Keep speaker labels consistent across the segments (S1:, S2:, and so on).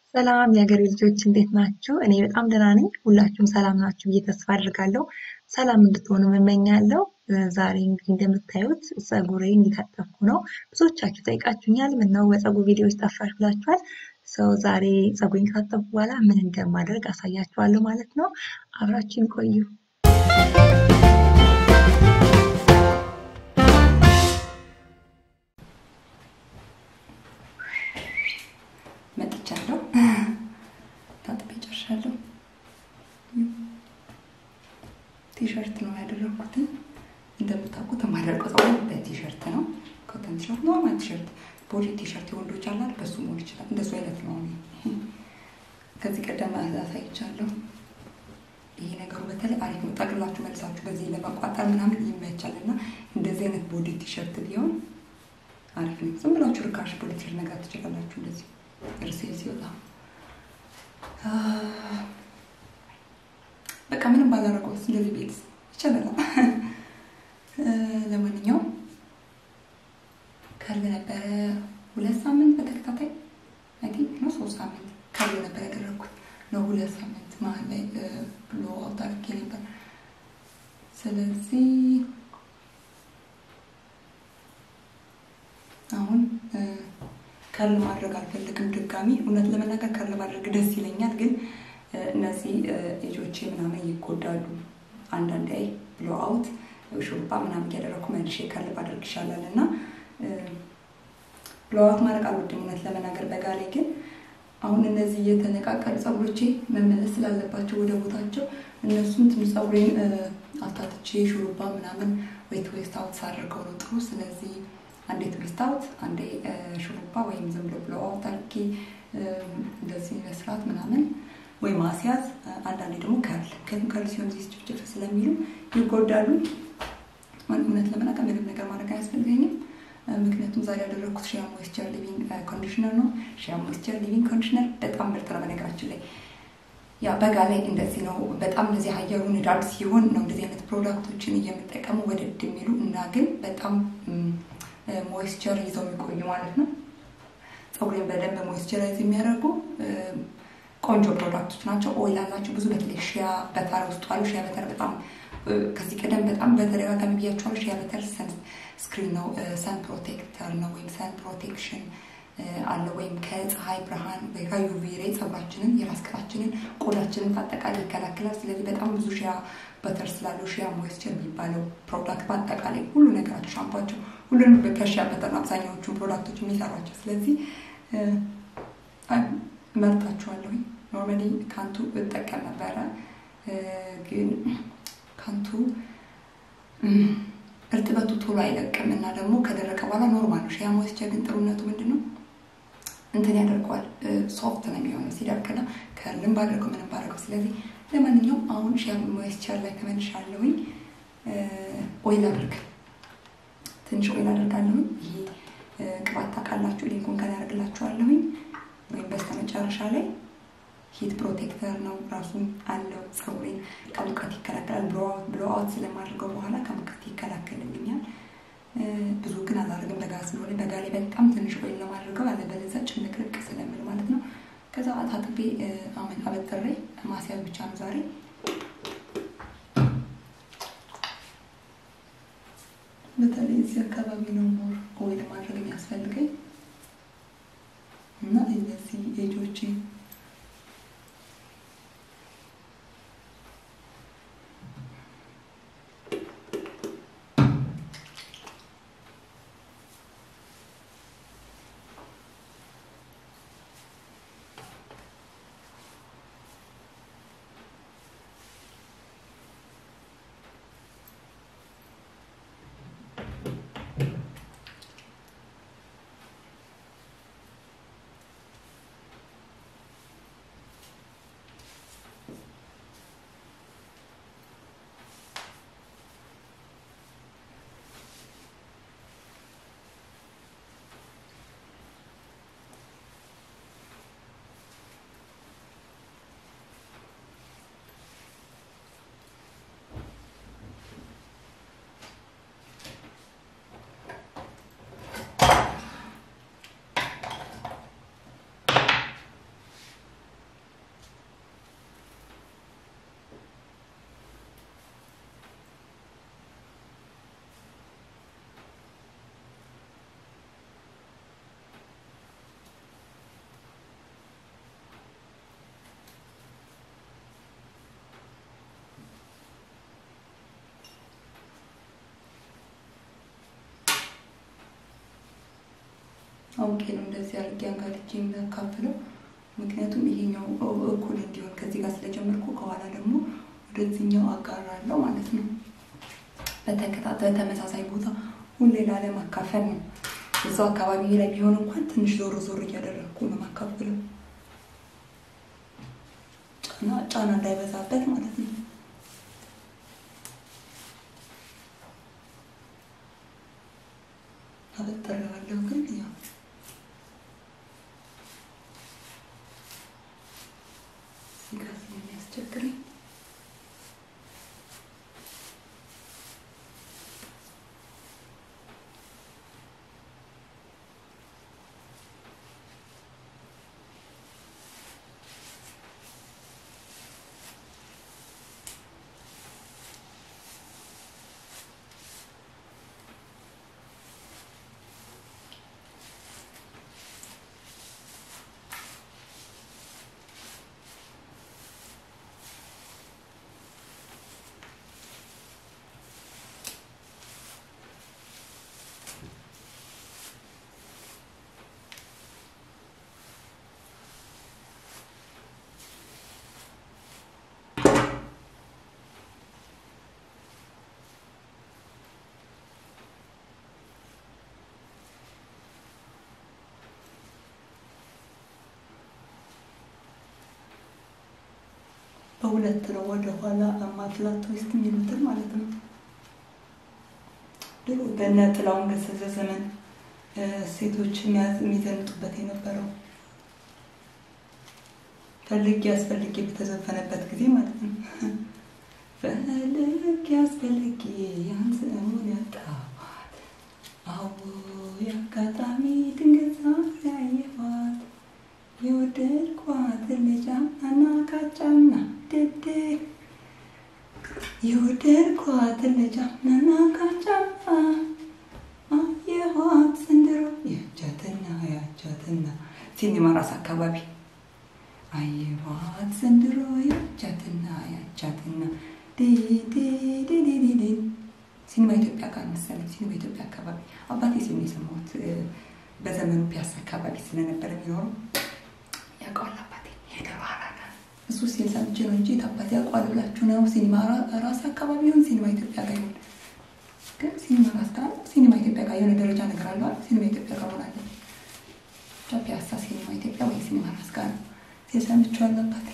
S1: ሰላም የሀገሬ ልጆች እንዴት ናችሁ? እኔ በጣም ደህና ነኝ። ሁላችሁም ሰላም ናችሁ ብዬ ተስፋ አድርጋለሁ። ሰላም እንድትሆኑ እመኛለሁ። ዛሬ እንግዲህ እንደምታዩት ፀጉሬን እየታጠብኩ ነው። ብዙዎቻችሁ ጠይቃችሁኛል፣ ምነው በፀጉር ቪዲዮዎች ጠፋሽ ብላችኋል። ሰው ዛሬ ፀጉሬን ካጠብኩ በኋላ ምን እንደማደርግ አሳያችኋለሁ ማለት ነው። አብራችሁን ቆዩ።
S2: መጥቻለሁ። ታጥቤ ጨርሻለሁ። ቲሸርት ነው ያደረግኩትን። እንደምታውቁት የማደርገው ፀጉር በቲሸርት ነው። ኮተን ቲሸርት፣ ኖርማል ቲሸርት፣ ቦዲ ቲሸርት የወንዶች አላል በሱ መሆን ይችላል። እንደሱ አይነት ነው። ከዚህ ቀደም አሳይቻለሁ። ይሄ ነገሩ በተለይ አሪፍ ነው። ጠቅላችሁ መልሳችሁ በዚህ ለመቋጠር ምናምን ይመቻል እና እንደዚህ አይነት ቦዲ ቲሸርት ቢሆን አሪፍ ነው። ዝም ብላችሁ ርካሽ ቦዲ ቲሸርት መግዛት ትችላላችሁ እንደዚህ እርሴል ሲወጣ በቃ ምንም ባላረገው እንደዚህ ቤት ይቻላል። ለማንኛውም ከርብ ነበረ ሁለት ሳምንት በተከታታይ አይ ቲንክ ነው ሶስት ሳምንት ከርብ ነበር ያደረግኩት ነው ሁለት ሳምንት መሀል ላይ ብሎ አውት አድርጌ ነበር። ስለዚህ አሁን ከርል ማድረግ አልፈልግም ድጋሚ። እውነት ለመናገር ከርል ማድረግ ደስ ይለኛል፣ ግን እነዚህ ልጆቼ ምናምን ይጎዳሉ። አንዳንድ አይ ብሎ አውት ሹሩባ ምናምን እያደረግኩ መልሼ ከርል ባደርግ ይሻላል እና ብሎ አውት ማድረግ አልወድም እውነት ለመናገር በጋ ላይ ግን አሁን እነዚህ እየተነቃቀሉ ፀጉሮቼ መመለስ ስላለባቸው ወደ ቦታቸው እነሱን ትንሽ ፀጉሬን አፍታትቼ ሹሩባ ምናምን ዌት ዌስት አውት ሳደርገው ነው ጥሩ። ስለዚህ አንዴ ትዊስት አውት አንዴ ሹሩባ ወይም ዝም ብሎ ብሎ አውት አድርጌ እንደዚህ መስራት ምናምን ወይ ማስያዝ፣ አንዳንዴ ደግሞ ከርል ምክንያቱም ከርል ሲሆን ዚህ ጭፍጭፍ ስለሚሉ ይጎዳሉ። እውነት ለመናገር ምንም ነገር ማድረግ አያስፈልገኝም። ምክንያቱም ዛሬ ያደረግኩት ሺያ ሞይስቸር ሊቪንግ ኮንዲሽነር ነው። ሺያ ሞይስቸር ሊቪንግ ኮንዲሽነር በጣም ምርጥ ነው። በነገራችን ላይ ያ በጋ ላይ እንደዚህ ነው። በጣም እንደዚህ አየሩ ንዳድ ሲሆን ነው እንደዚህ አይነት ፕሮዳክቶችን እየምጠቀሙ ወደድ የሚሉ እና ግን በጣም ሞይስቸር ይዘው የሚቆዩ ማለት ነው። ፀጉሬን በደንብ ሞይስቸራይዝ የሚያደርጉ ቆንጆ ፕሮዳክቶች ናቸው። ኦይል አላቸው ብዙ በተለይ ሺያ በተር ውስጡ አሉ። ሺያ በተር በጣም ከዚህ ቀደም በጣም በተደጋጋሚ ብያቸዋለሁ። ሺያ በተር ሰን ስክሪን ነው፣ ሰን ፕሮቴክተር ነው ወይም ሰን ፕሮቴክሽን አለ ወይም ከፀሐይ ብርሃን ከዩቪ ሬይ ፀጉራችንን የራስ ቅላችንን ቆዳችንን በአጠቃላይ ይከላከላል። ስለዚህ በጣም ብዙ ሺያ በተር ስላለው ሺያ ሞይስቸር የሚባለው ፕሮዳክት በአጠቃላይ ሁሉ ነገራቸው ሻምፓቸው ሁሉንም ከሺያ በተር አብዛኛዎቹን ፕሮዳክቶች የሚሰሯቸው ስለዚህ መርጣችኋለሁኝ። ኖርማሊ ካንቱ እጠቀም ነበረ ግን ካንቱ እርጥበቱ ቶሎ አይለቅም እና ደግሞ ከደረቀ በኋላ ኖርማል ነው። ሺያ ሞይስቸር ግን ጥሩነቱ ምንድን ነው? እንትን ያደርገዋል ሶፍት ነው የሚሆነው ሲደርቅና ከርልም ባደርገው ምንም ባደርገው። ስለዚህ ለማንኛውም አሁን ሺያ ሞይስቸር ላይ ተመልሻለሁኝ። ኦይል አድርግ ትንሽ ኦይል አደርጋለሁኝ። ይሄ ቅባት ታውቃላችሁ፣ ሊንኩን ከላይ አደርግላችኋለሁኝ ወይም በስተመጨረሻ ላይ ሂት ፕሮቴክተር ነው ራሱ አለው። ፀጉሬን ከሙቀት ይከላከላል። ብሎ አውት ስለማድርገው በኋላ ከሙቀት ይከላከልልኛል። ብዙ ግን አላደርግም በጋ ስለሆነ፣ በጋ ላይ በጣም ትንሽ ኦይል ነው ማድርገው፣ አለበለዚያ ጭንቅርቅ ስለምል ማለት ነው። ከዛ ታጥቤ አበጥሬ ማስያዝ ብቻ ነው ዛሬ። በተለይ እዚህ አካባቢ ነው ሞር ኦይል ማድረግ የሚያስፈልገኝ እና እነዚህ ኤጆቼ አውቄ ነው እንደዚህ አድርጌ አንጋልቼ የሚያካፍለው። ምክንያቱም ይሄኛው እኩል እንዲሆን ከዚህ ጋር ስለጀመርኩ ከኋላ ደግሞ ወደዚህኛው አጋራለሁ ማለት ነው። በተከታተል ተመሳሳይ ቦታ ሁሌ ላለማካፈል ነው። እዛው አካባቢ ላይ ቢሆን እንኳን ትንሽ ዞር ዞር እያደረግኩ ነው ማካፍለው፣ ጫና ጫና እንዳይበዛበት ማለት ነው። አበጥረዋለሁ ግን ያው እዚህ ጋር ስለሚያስቸግረኝ በሁለት ነው ወደ ኋላ ማፍላት ውስጥ የሚሉትን ማለት ነው። ድሮ በነ ጥላሁን ገሰሰ ዘመን ሴቶች የሚዘንጡበት የነበረው ፈልጌ አስፈልጌ በተዘፈነበት ጊዜ ማለት ነው። ፈልጌ አስፈልጌ ያን ስሙን ያጣኋት አዎ የአጋጣሚ ድንገት ያየኋት የወደድኳት ልጃና ካጫና ድድ የወደድኳት ልጃና ካጫና አየኋት ዘንድሮ ያቻትና ያቻትና ሲኒማ ራስ አካባቢ አየኋት ዘንድሮ ያቻትና ያቻትና ዲዲዲዲዲዲ ሲኒማ ኢትዮጵያ ጋር መሰለኝ ሲኒማ ኢትዮጵያ አካባቢ አባቴ ሲኒ የሰማሁት በዘመኑ ፒያሳ አካባቢ ስለነበረ የሚኖረው ያውቀዋል አባቴ ሄደር እሱ ሲል ሰምቼ ነው እንጂ አባቴ ያውቀዋል ብላችሁ ነው። ሲኒማ ራስ አካባቢ ይሁን ሲኒማ ኢትዮጵያ ጋር ይሁን ግን ሲኒማ ራስ ጋር ሲኒማ ኢትዮጵያ ጋር የሆነ ደረጃ ነገር አለ። ሲኒማ ኢትዮጵያ ጋር ሆናለ ብቻ ፒያሳ ሲኒማ ኢትዮጵያ ወይ ሲኒማ ራስ ጋር ነው ሲል ሰምቼዋለሁ አባቴ።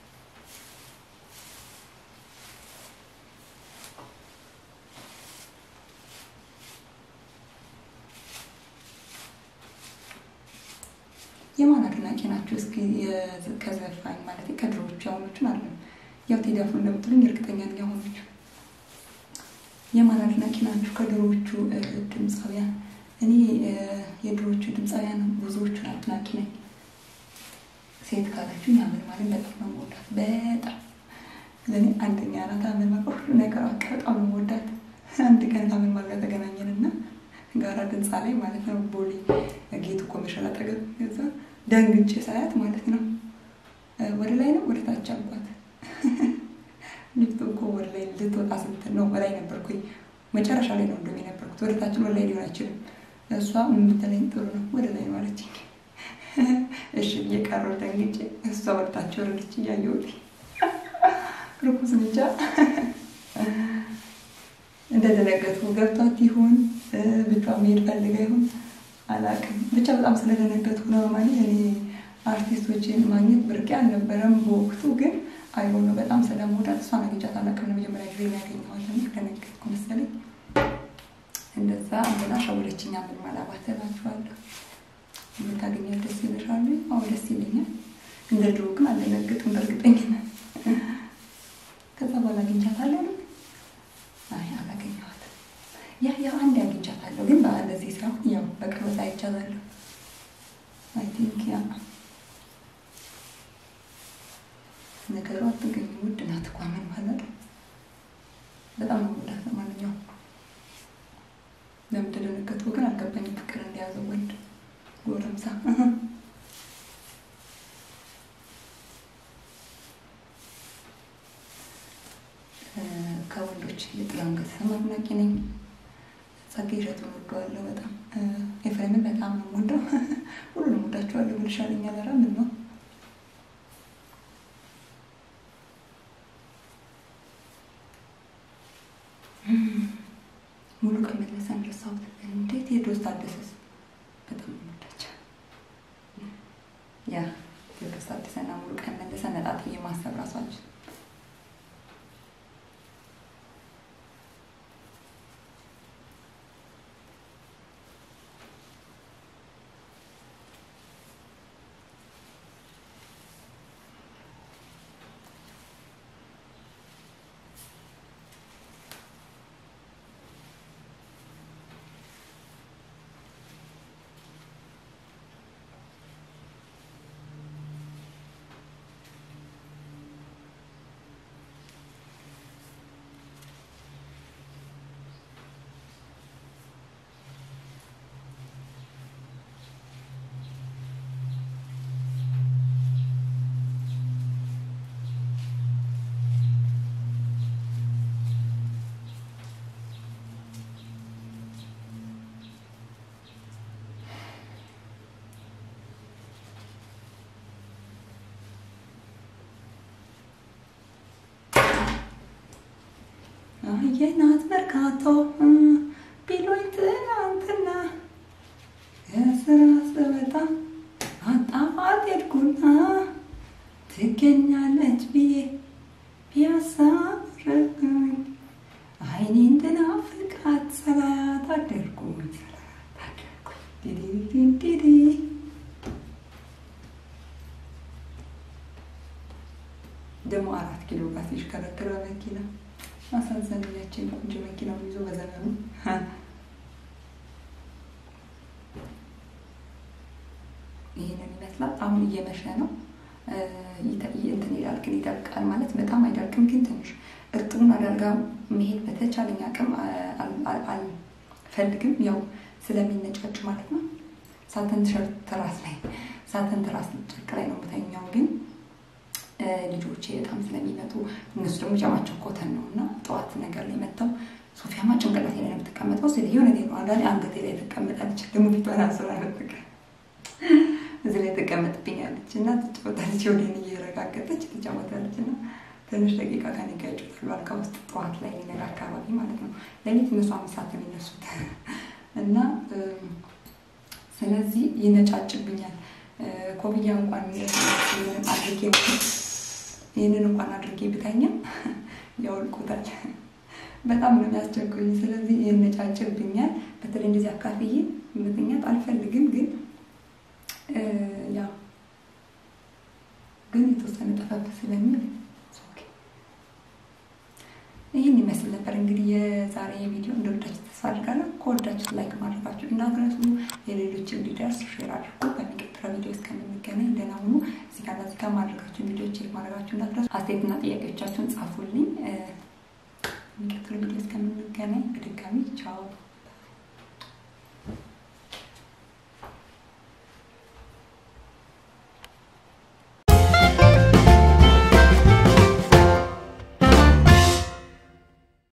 S2: የማን አድናቂ ናቸው? እስኪ ከዘፋኝ ማለት ከድሮዎቹ አሁኖቹን አለ ያው ቴዲ አፍሮ እንደምትሉኝ እርግጠኛ ነኝ። አሁኖቹ የማን አድናቂ ናቸው? ከድሮዎቹ ድምፃውያን እኔ የድሮዎቹ ድምፃውያን ብዙዎቹን አድናቂ ነኝ። ሴት ካላችሁ ያምን ማለት በጣም ነው የምወዳት። በጣም ለእኔ አንደኛ ናት። አምን ማለት ሁሉ ነገር በቃ በጣም ነው የምወዳት። አንድ ቀን ከምን ማለት ጋር ተገናኘንና ጋራ ድንፃ ላይ ማለት ነው ቦሌ ጌቱ ኮመርሻል አጠገብ ገዛ ደንግጬ ሳያት ማለት ነው ወደ ላይ ነው ወደ ታች አልኳት። ሊፍቱ እኮ ወደ ላይ ልትወጣ ስትል ነው በላይ ነበርኩኝ። መጨረሻ ላይ ነው እንደውም የነበርኩት። ወደ ታችን ወደ ላይ ሊሆን አይችልም። እሷ የምትለኝ ጥሩ ነው ወደ ላይ ነው አለችኝ። እሺ ብዬ ቀረሁ ደንግጬ። እሷ ወደ ታች ወረደች እያየሁት ርኩስ ብቻ እንደደነገጥኩ ገብቷት ይሁን ብቻ መሄድ ፈልጋ ይሁን አላውቅም። ብቻ በጣም ስለደነገጥኩ ነው። ማለት እኔ አርቲስቶችን ማግኘት ብርቄ አልነበረም በወቅቱ ግን አይሆነ በጣም ስለምወዳት እሷን አግኝቻት አላውቅም። ለመጀመሪያ ጊዜ የሚያገኘዋት እና ደነገጥኩ መሰለኝ። እንደዛ እንትና ሸወለችኛ ምን ማላባት እላችኋለሁ። የምታገኛት ደስ ይልሻል? አዎ ደስ ይለኛል። እንደ ድሮ ግን አልደነግጥም በእርግጠኝነት። ከዛ በኋላ አግኝቻታለሁ አይ አላገኘኋትም። ያ ያ አንድ አግኝቻታለሁ ግን በእንደዚህ ሳይሆን ያው በቅርበት አይቻታለሁ። አይ ቲንክ ያ ነገሩ አትገኝም። ውድ ናት እኮ ምን ማለት በጣም ነው የምወዳት። ለማንኛውም ለምን እንደደነገጥኩ ግን አልገባኝም። ፍቅር እንደያዘው ወንድ ጎረምሳ ከወንዶች የጥላሁን ገሰሰ አድናቂ ነኝ። ጸጋዬ እሸቱን እወደዋለሁ በጣም ኤፍሬምን በጣም ነው የምወደው። ሁሉንም ወዳቸዋለሁ ብል ይሻለኛል። ኧረ ምን ነው ሙሉ ቀን መለሰን ረሳሁት። እንዴት ቴዎድሮስ ታደሰስ በጣም ነው የምወዳቸው። ያ ቴዎድሮስ ታደሰና ሙሉ ቀን መለሰ ነጣጥዬ ማሰብ ራሷቸው የናት መርካቶ ቢሎኝ ትናንትና ከስራ ስወጣ አጣፋት ሄድኩና ትገኛለች ብዬ ፒያሳ ረግኝ አይኔ እንድናፍቃት ሰላያት አደርኩኝ ሰላያት አደርኩኝ ዲዲ ደግሞ አራት ኪሎ ጋር ሲሽከረከረ መኪና አሳዘነኛችን ቆንጆ መኪናውን ይዞ በዘመኑ ይህንን ይመስላል። አሁን እየመሸ ነው። እንትን ይላል ግን ይደርቃል ማለት በጣም አይደርቅም፣ ግን ትንሽ እርጥቡን አደርጋ መሄድ በተቻለኝ አቅም አልፈልግም፣ ያው ስለሚነጫጭ ማለት ነው። ሳተን ቲሸርት ትራስ ላይ ሳተን ትራስ ጨርቅ ላይ ነው የምተኛው ግን ልጆቼ በጣም ስለሚመጡ እነሱ ደግሞ ጃማቸው ኮተን ነው እና ጠዋት ነገር ላይ መጥተው ሶፊያማ ጭንቅላቴ ላይ ነው የምትቀመጠው። ስለ የሆነ ነው አንዳንዴ አንገቴ ላይ ትቀመጣለች። ደግሞ ፊቷን አስራ ነጥቅ እዚህ ላይ ትቀመጥብኛለች እና ትጫወታለች። ወደን እየረጋገጠች ትጫወታለች እና ትንሽ ደቂቃ ከኔ ጋር ይጫወታሉ አልጋ ውስጥ ጠዋት ላይ ሊነጋ አካባቢ ማለት ነው። ሌሊት እነሱ አምስት ሰዓት ነው የሚነሱት እና ስለዚህ ይነጫጭብኛል። ኮፍያ እንኳን አድርጌ ይህንን እንኳን አድርጌ ብተኛም ያወልቁታል። በጣም ነው የሚያስቸግሩኝ። ስለዚህ ይነጫጭብኛል። በተለይ እንደዚህ አካፍዬ መተኛት አልፈልግም፣ ግን ያው ግን የተወሰነ ጠፈፍ ስለሚል ይህን ይመስል ነበር እንግዲህ የዛሬ ቪዲዮ። እንደወዳችሁ ተስፋ አድርጋለሁ። ከወዳችሁት ላይክ ማድረጋችሁ እንዳትረሱ፣ የሌሎች እንዲደርስ ሼር አድርጉ። በሚቀጥለው ቪዲዮ እስከምንገናኝ ደህና ሁኑ። እዚህ ጋር እዚህ ጋር ማድረጋችሁን ቪዲዮ ቼክ ማድረጋችሁ እንዳትረሱ። አስተያየትና ጥያቄዎቻችሁን ጻፉልኝ። የሚቀጥለው ቪዲዮ እስከምንገናኝ በድጋሚ ቻው።